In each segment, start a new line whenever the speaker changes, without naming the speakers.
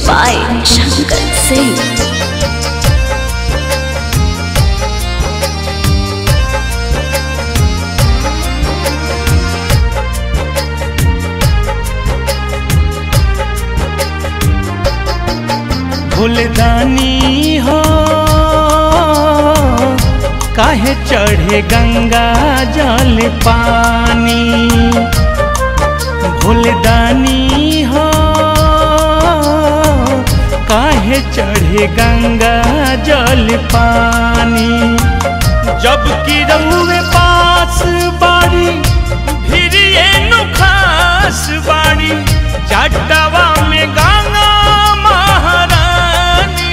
by Shankar Singh.
फूलदानी हो काहे चढ़े गंगा जल पानी फूलदानी हो काहे चढ़े गंगा जल पानी जब कि रउए पास बाड़ी फिर ये नुखास बाड़ी चटवा में गंगा महारानी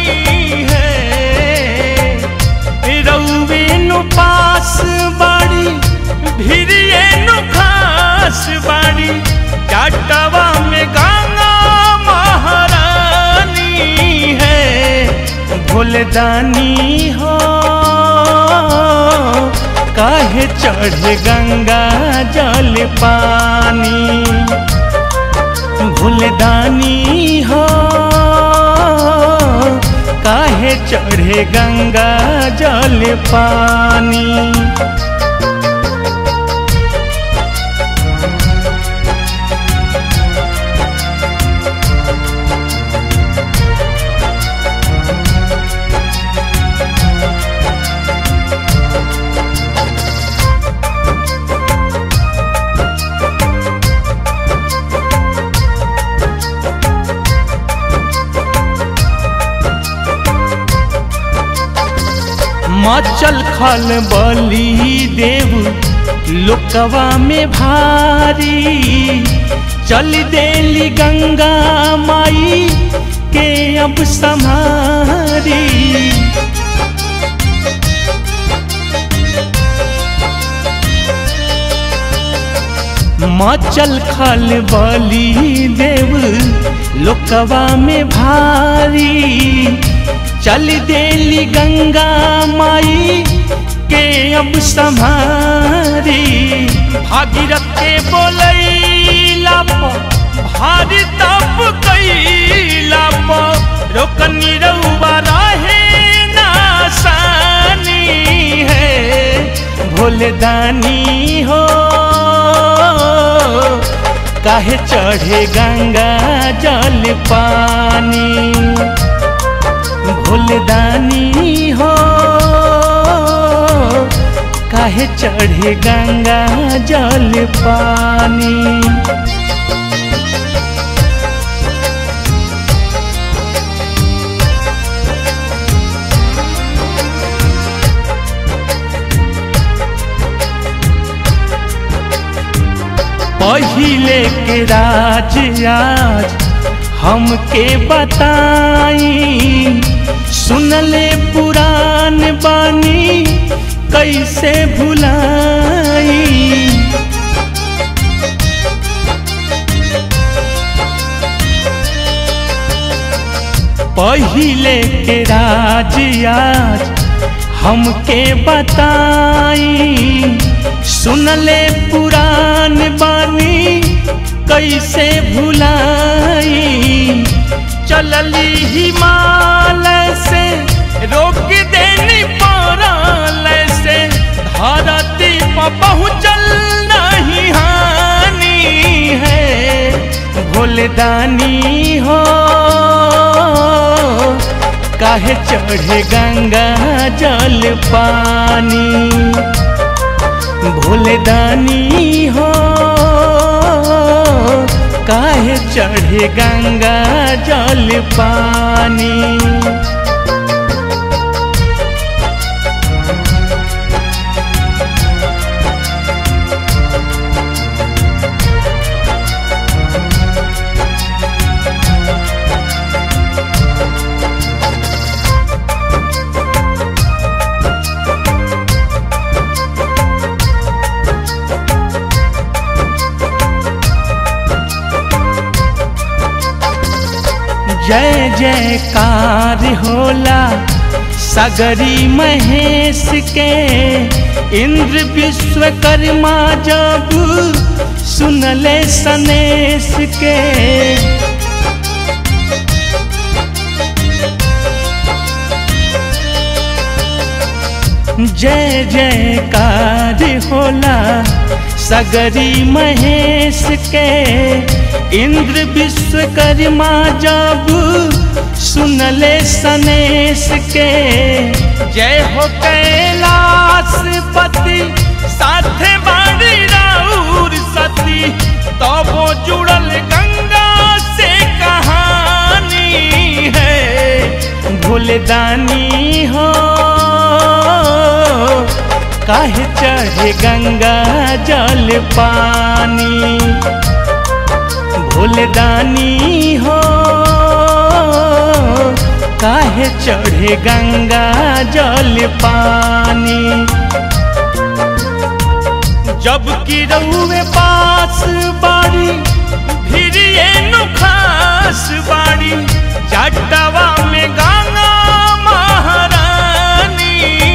है रउए नु पास बाड़ी फिर ये नुखास बाड़ी चटवा में गंगा महारानी है भोलदानी हो काहे चढ़ गंगा जल पानी भूलदानी हो काहे चढ़े गंगा जल पानी मचल खल बली देव लोकवा में भारी चल देली गंगा माई के अब समारी मचल खल बली देव लोकवा में भारी चल देली गंगा माई के अब संहारी भागीरथ के बोलैला भारी तप कैला रोकनी रउआ रहे नासानी है भोलदानी हो काहे चढ़े गंगा जल पानी भूलदानी हो काहे चढ़े गंगा जल पानी पहिले के राज आज हमके बताई सुनले पुरान बानी कैसे भुलाई पहिले के राज आज हमके बताई सुनले पुरान बानी कैसे भुलाई चलली हिमालय से रोक देनी पड़ल से धरती पर पहुँचल नहीं हानि है भोलदानी हो काहे चढ़े गंगा जल पानी भोलदानी हो काहे चढ़े गंगा जल पानी जय जयकार होला सगरी महेश के इंद्र विश्वकर्मा जब सुनले सनेश के जय जयकार होला सगरी महेश के इंद्र विश्वकर्मा जब सुनले सनेश के जय हो कैलाशपति साथे बाड़ी राउर सती तबो जुड़ल गंगा से कहानी है भूलदानी हो काहे चढ़े गंगा जल पानी भूलदानी हो काहे चढ़े गंगा जल पानी जब की रउए पास बाड़ी फिर ये नुखास बाड़ी चटवा में गंगा महारानी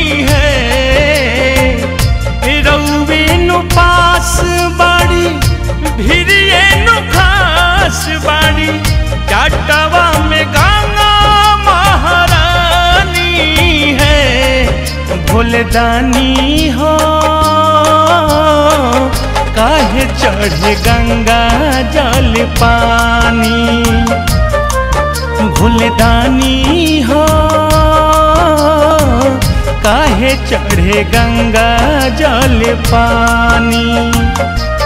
है रउए नु पास बाड़ी फिर ये नुखास बाड़ी चटवा में गंगा महारानी है भोलदानी हो काहे चढ़े गंगा जल पानी भूलदानी हो काहे चढ़े गंगा जल पानी